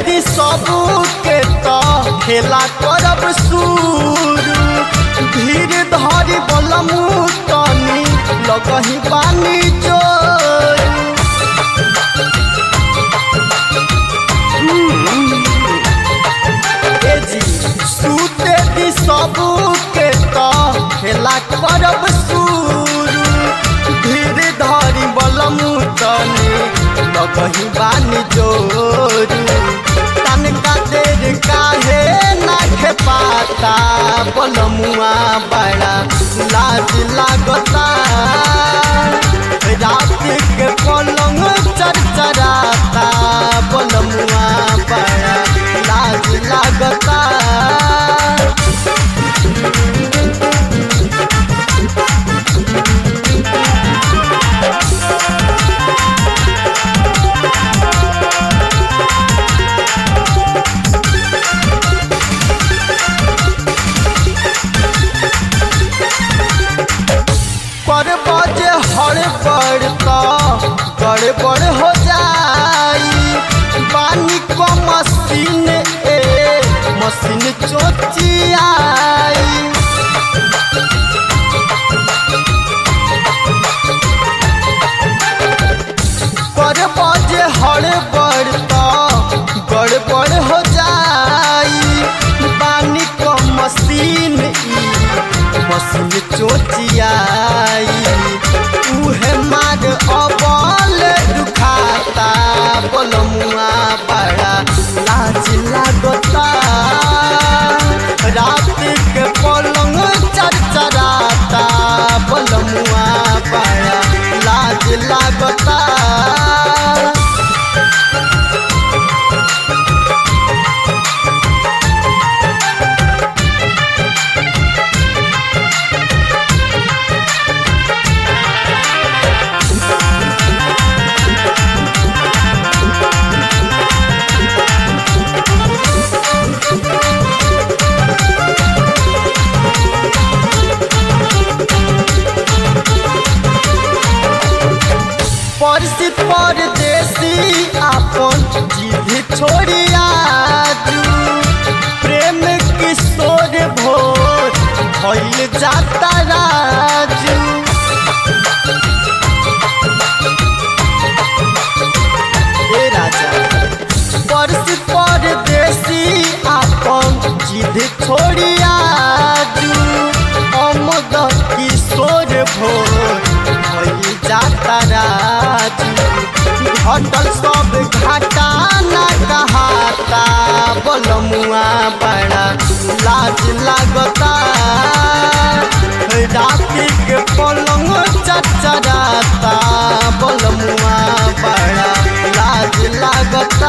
दी सबू के तो खेला करब शुरू धीर धरी बलमू तनी लगही पानी चोरू ए जी सूते दी सबू के तो खेला करब शुरू धीर धरी बलमू तनी लगही बानी जोरू तनका देर काहे ना पाता बलमुआ बड़ा लाज लागता रात के पलंग चरचराता बलमुआ बड़ा लाज लागता पर बजे हड़बड़ तो गड़बड़ हो जाई पानी को मशीन ए मशीन चोचियाई पर बजे हड़बड़ तो गड़बड़ हो जाई पानी को मशीन ई मशीन चोचियाई उहे मार अबल दुखाता बलमुआ बड़ा लाज लागता रात के पलंग चरचराता बलमुआ बड़ा लाज लागता परिचित परदेसी आपन जीभ छोड़िया प्रेम किशोर भोर भइल जाता राजू ए राजा परिचित परदेसी आपन जीभ छोड़िया अमद किशोर भोर भइल जाता राजू घटल सब घाटा ना कहाता बलमुआ बड़ा लाज लागता राति के पलंग चचराता बलमुआ बड़ा लाज लागता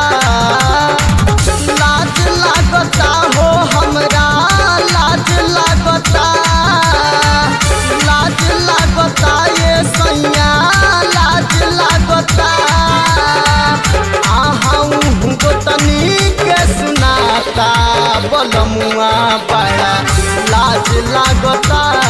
लाज लागता हो हमरा लाज लागता लाज लागता ये सैया लाज लागता आहू गोतनी के सुनाता बलमुआ बड़ा लाज लागता